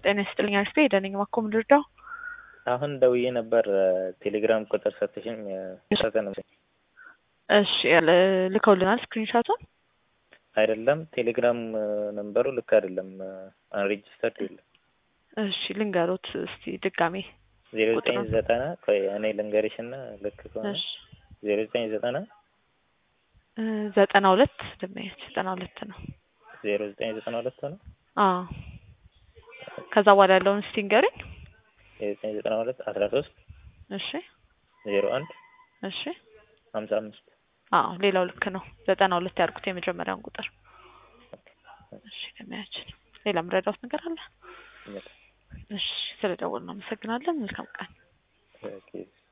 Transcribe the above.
ጤና ይስጥልኝ አሪፍ ሄደ ነኝ ማኮ ምድርዳው አሁን ደውዬ ነበር ቴሌግራም ቁጥር ሰጥሽኝ ሰጠ ነው እሺ ልከውልናል ስክሪንሻቱን አይደለም ቴሌግራም ነንበሩ ልክ አይደለም አንሬጅስተርድ የለም እሺ ልንገሩት እስቲ ድጋሜ ዜሮ ዘጠኝ ዘጠና ቆይ እኔ ልንገርሽ እና ልክ ከሆነ እሺ ዜሮ ዘጠኝ ዘጠና ዘጠና ሁለት ድመት ዘጠና ሁለት ነው ዜሮ ዘጠኝ ዘጠና ሁለት ነው አዎ ከዛ በኋላ ያለውን እስቲ ንገሩኝ ዜሮ ዘጠኝ ዘጠና ሁለት አስራ ሶስት እሺ ዜሮ አንድ እሺ ሀምሳ አምስት አዎ ሌላው ልክ ነው ዘጠና ሁለት ያልኩት የመጀመሪያውን ቁጥር እሺ ከሚያችን ሌላ ምረዳውት ነገር አለ እሺ ስለደወልን አመሰግናለን መልካም ቀን ኦኬ